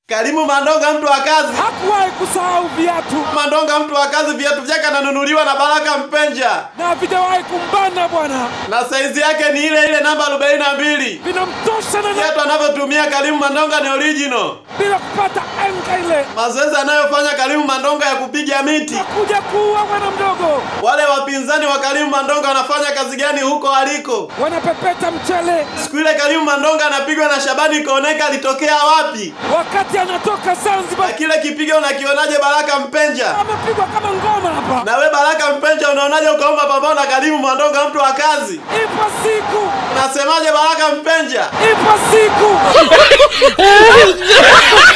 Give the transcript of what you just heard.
Karimu Mandonga mtu wa kazi. Hakuwahi kusahau viatu Mandonga mtu wa kazi, viatu vyake ananunuliwa na Baraka Mpenja na havijawahi kumbana bwana, na saizi yake ni ile ile namba 42. vinamtosha na Viatu anavyotumia Karimu Mandonga ni original. bila kupata enga ile Mazoezi anayofanya Karimu Mandonga ya kupiga miti. kuja kuua bwana mdogo, Wale wapinzani wa Karimu Mandonga wanafanya kazi gani huko aliko? wanapepeta mchele Siku ile Karimu Mandonga anapigwa na Shabani Koneka, alitokea wapi? wakati anatoka Na Zanzibar, kile kipigo unakionaje Baraka Mpenja? amepigwa kama ngoma hapa. Na we Baraka Mpenja unaonaje ukaomba pambano na Karimu Mandonga mtu wa kazi? Ipo siku, Unasemaje Baraka Mpenja? ipo siku